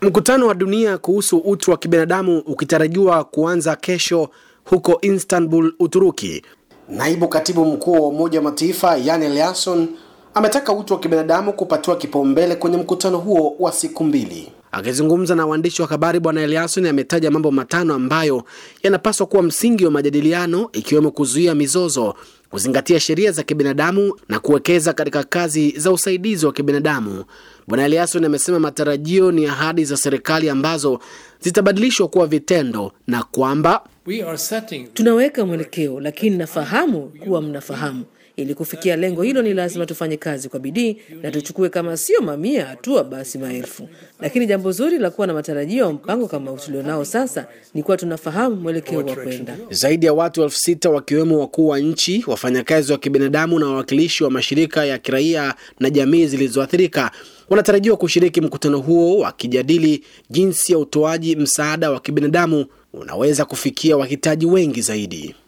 Mkutano wa dunia kuhusu utu wa kibinadamu ukitarajiwa kuanza kesho huko Istanbul, Uturuki. Naibu katibu mkuu wa Umoja wa Mataifa Jan Eliasson ametaka utu wa kibinadamu kupatiwa kipaumbele kwenye mkutano huo wa siku mbili. Akizungumza na waandishi wa habari, Bwana Eliasson ametaja mambo matano ambayo yanapaswa kuwa msingi wa majadiliano, ikiwemo kuzuia mizozo, kuzingatia sheria za kibinadamu na kuwekeza katika kazi za usaidizi wa kibinadamu. Bwana Eliasson amesema matarajio ni ahadi za serikali ambazo zitabadilishwa kuwa vitendo na kwamba We are setting Tunaweka mwelekeo, lakini nafahamu kuwa mnafahamu. Ili kufikia lengo hilo, ni lazima tufanye kazi kwa bidii na tuchukue kama sio mamia hatua, basi maelfu. Lakini jambo zuri la kuwa na matarajio ya mpango kama tulionao sasa ni kuwa tunafahamu mwelekeo wa kwenda. Zaidi ya watu elfu sita wakiwemo wakuu wa nchi, wafanyakazi wa kibinadamu na wawakilishi wa mashirika ya kiraia na jamii zilizoathirika wanatarajiwa kushiriki mkutano huo wakijadili jinsi ya utoaji msaada wa kibinadamu unaweza kufikia wahitaji wengi zaidi.